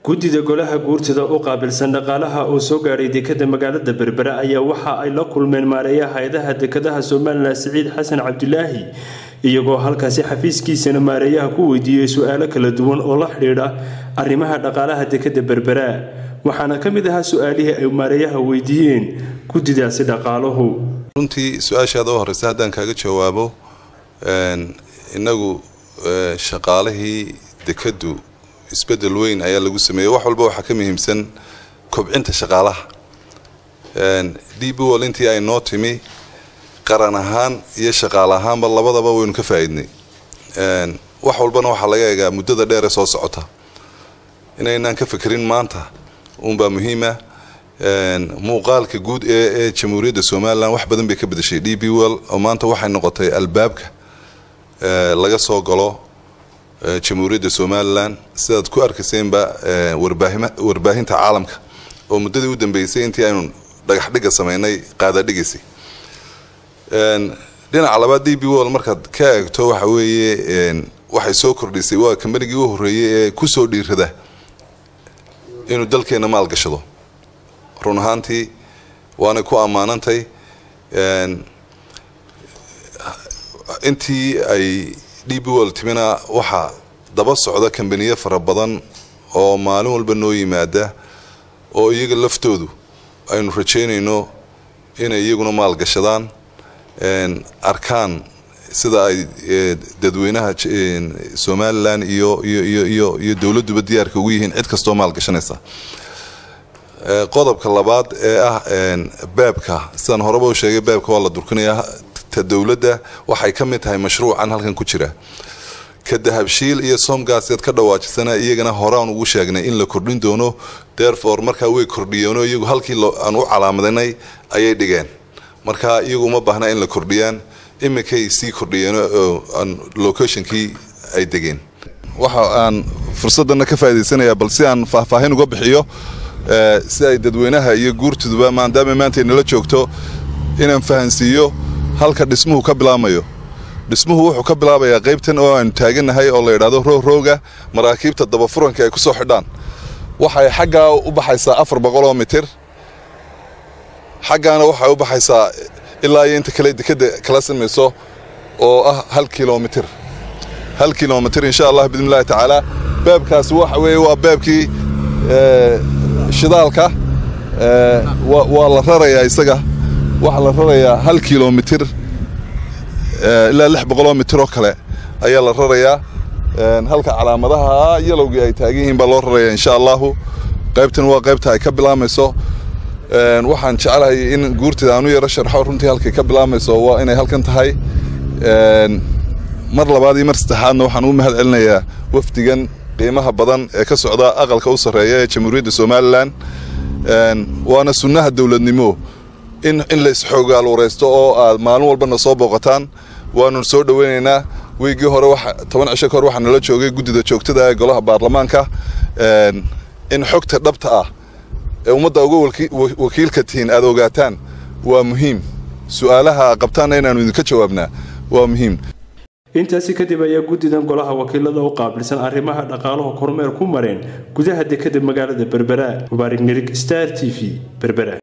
guddida golaha guurtida u qaabilsan dhaqaalaha oo soo gaadhay dekada magaalada berbera ayaa waxa ay la kulmeen maareeyaha hay-adaha dekadaha somalilan siciid xasan cabdilaahi iyagoo halkaasi xafiiskiisana maareeyaha ku weydiiyey su-aalo kala duwan oo la xidhiidha arrimaha dhaqaalaha dekada berbera waxaana ka mid ahaa su-aalihii ay maareeyaha weydiiyeen guddidaasi dhaqaaluhu runtii su-aashaada u horeysa haddaan kaaga jawaabo inagu shaqaalihii dekadu isbedel weyn ayaa lagu sameeyey wax walba waxaa ka muhiimsan kobcinta shaqaalaha d b wall intii ay noo timi qaran ahaan iyo shaqaale ahaanba labadaba waynu ka faa-iidnay wax walbana waxaa laga eegaa muddada dheere soo socota inaynaan ka fekerin maanta uunbaa muhiima muuqaalka guud ee jamhuuriyadda somalilan wax badan bay ka bedeshay d b wall oo maanta waxay noqotay albaabka laga soo galo jamhuuriyadda somalilan sidaad ku arkayseenba warbaahinta caalamka oo muddadii u dambeysay intii aynu dhagax dhiga sameynay qaadadhigaysay dhinaca labaad d b wall markaad ka eegto waxa weeye waxay soo kordhisay waa kambanigii u horreeyey ee kusoo dhiirada inuu dalkeena maalgashado run ahaantii waanay ku ammaanantay intii ay d b wall timina waxaa daba socda kambaniyo fara badan oo maalin walba noo yimaada oo iyaga laftoodu aynu rajeynayno inay iyaguna maalgashadaan arkaan sida ay dadweynaha somalilan iyo iyo iyo dowladduba diyaarka ugu yihiin cid kastoo maalgashanaysa qodobka labaad ee ah beebka sidaan horeba u sheegay beebka waa la durkinayaa ta dowladda waxay ka mid tahay mashruucan halkan ku jira ka dahabshiil iyo somgaasad ka dhawaajisana iyagana horaan ugu sheegnay in la kordhin doono therefore markaa way kordhiyeenoo iyagu halkii aan u calaamadanay ayay dhigeen marka iyagu uma baahna in la kordhiyaan iminkay sii kordhiyeen locationkii ay degeen waxa aan fursadana ka faa'idaysanayaa bal si aan faahfaahin uga bixiyo si ay dadweynaha iyo guurtuduba maadaama maanta nala joogto inaan fahansiiyo halka dhismuhu ka bilaamayo dhismuhu wuxuu ka bilaabayaa qaybtan oo aanu taaganahay oo la yidhahdo roogrooga maraakiibta dabafuranka ay ku soo xidhaan waxay xaggaa u baxaysaa afar boqoloo mitir xaggaana waxay u baxaysaa ilaa iyo inta kale dekada kala samayso oo ah hal kilomitir hal kilomitir insha allah bidn illahi tacaala beebkaasi waxa weeye waa beebkii shidaalka waa la rarayaa isaga waxaa la rarayaa hal kilomitir ilaa lix boqoloo mitir oo kale ayaa la rarayaa halka calaamadaha yalowgii ay taagan yihiin baa loo rarayaa insha allahu qaybtan waa qaybta ay ka bilaamayso waxaan jeclahay in guurtida aanu yaro sharxo runtii halkay ka bilaamayso waa inay halkan tahay mar labaad iyo mar saddexaadna waxaan u mahad celinayaa wafdigan qiimaha badan ee ka socda aqalka u sarreeya ee jamhuuriyadda somalilan waana sunnaha dowladnimo in in la isxoogaalwareysto oo aad maalin walbana soo booqataan waanu soo dhoweynaynaa weygii hore toban cisho kahor waxaa nala joogay guddida joogtada ee golaha baarlamaanka in xogta dhabta ah ee ummadda uga wakiilka tihiin aad ogaataan waa muhiim su-aalaha qabtaanna inaanu idinka jawaabnaa waa muhiim intaasi kadib ayaa guddidan golaha wakiilada u qaabilsan arrimaha dhaqaaluhu kormeer ku mareen gudaha dekada magaalada berbera mubaarig nirig star t v berbera